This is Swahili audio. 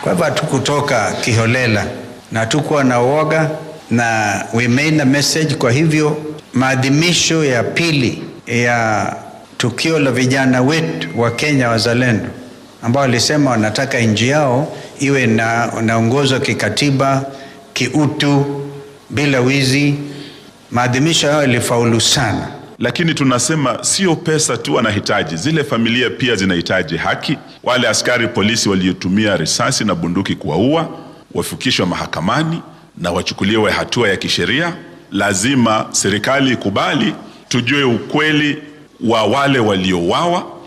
Kwa hivyo hatukutoka kiholela na hatukuwa na uoga na we made a message. Kwa hivyo maadhimisho ya pili ya tukio la vijana wetu wa Kenya wazalendo ambao walisema wanataka nchi yao iwe na naongozwa kikatiba, kiutu, bila wizi. Maadhimisho hayo yalifaulu sana. Lakini tunasema sio pesa tu wanahitaji, zile familia pia zinahitaji haki. Wale askari polisi waliotumia risasi na bunduki kuwaua wafikishwe mahakamani na wachukuliwe hatua ya kisheria. Lazima serikali ikubali, tujue ukweli wa wale waliouawa